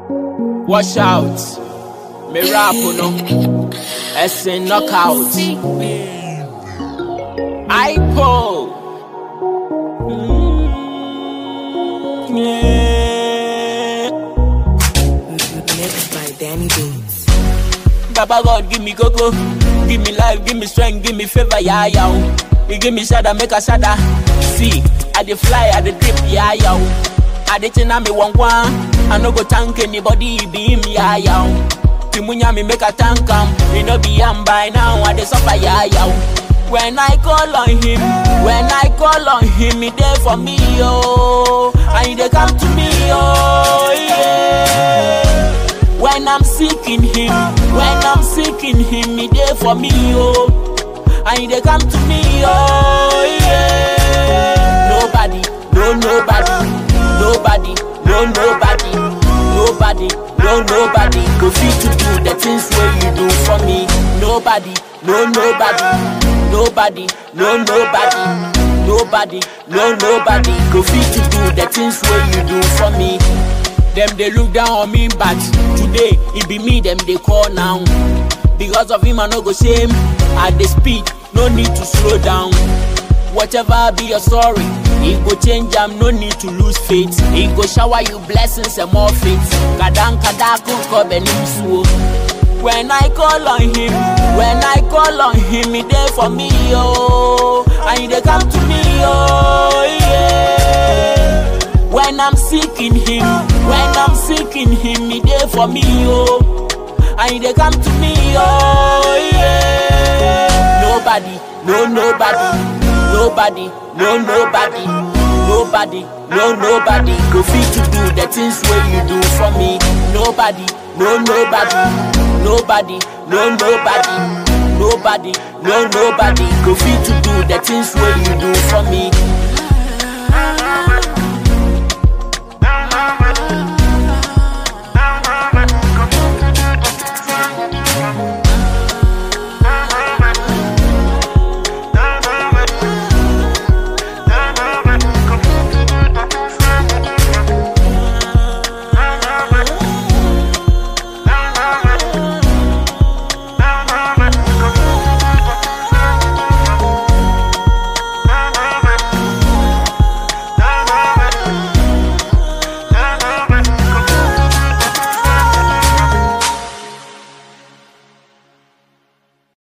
Watch out. Me rap no. Essay knockout. IPO. Mm, yeah. Mixed by Danny Beats. Baba God, give me coco. Give me life, give me strength, give me favor, yeah, yeah. He give me shada, make a shada. See, I dey fly, I dey drip, yeah, yeah. I dey china me one one. I no go thank anybody, it be him, yeah, yeah. Timunya me make a thank him. Me no be am by now, I dey suffer, yeah, yeah. When I call on him, when I call on him, he there for me, oh. And he dey come to me, oh, yeah. When I'm seeking him, when I'm seeking him, he there for me, oh. And they come to me, oh yeah. Nobody, no nobody, nobody, no nobody, nobody, no nobody go fit to do the things where you do for me. Nobody, no nobody, nobody, no nobody, nobody, no nobody go fit to do the things where you do for me. Them they look down on me, but today it be me them they call now. Because of him I no go shame. At the speed, no need to slow down. Whatever be your story, it go change am, no need to lose faith. It go shower you blessings and more faith. Kadang kadakun ko benim suo. When I call on him, when I call on him, he there for me, oh. And they come to me, oh, yeah. When I'm seeking him, when I'm seeking him, he there for me, oh. And they come to me, oh yeah. Nobody, no nobody, nobody, no nobody, nobody, no nobody go fit to do the things where you do for me. Nobody, no nobody, nobody, no nobody, nobody, no nobody go fit to do the things where you do for me.